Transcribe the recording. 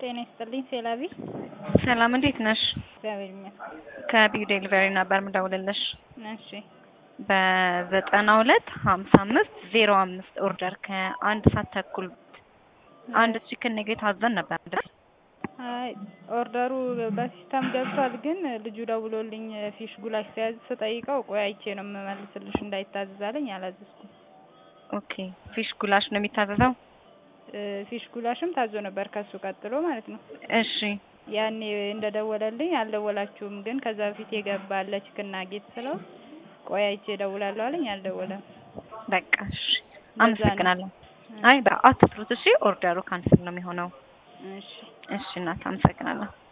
ጤና ይስጥልኝ ሴላቢ። ሰላም እንዴት ነሽ? እግዚአብሔር ይመስገን። ከቢዩ ዴሊቨሪ ነበር ምደውልልሽ። እሺ በዘጠና ሁለት ሀምሳ አምስት ዜሮ አምስት ኦርደር ከአንድ ሰዓት ተኩል አንድ ቺክን ኔጌት አዘን ነበር አይደል? አይ ኦርደሩ በሲስተም ገብቷል፣ ግን ልጁ ደውሎልኝ ፊሽ ጉላሽ ሲያዝ ስጠይቀው ቆይ አይቼ ነው የምመልስልሽ እንዳይታዘዝ አለኝ። አላዘዝኩም። ኦኬ ፊሽ ጉላሽ ነው የሚታዘዘው? እ ፊሽ ጉላሽም ታዞ ነበር ከሱ ቀጥሎ ማለት ነው። እሺ ያኔ እንደደወለልኝ አልደወላችሁም፣ ግን ከዛ በፊት የገባ አለ ቺክን ናጌት ስለው ቆይ አይቼ እደውላለሁ አለኝ። አልደወለም። በቃ እሺ ነው። አመሰግናለሁ። አይ በአትፍሩት እሺ፣ ኦርደሩ ካንስል ነው የሚሆነው። እሺ እሺ እናት አመሰግናለሁ።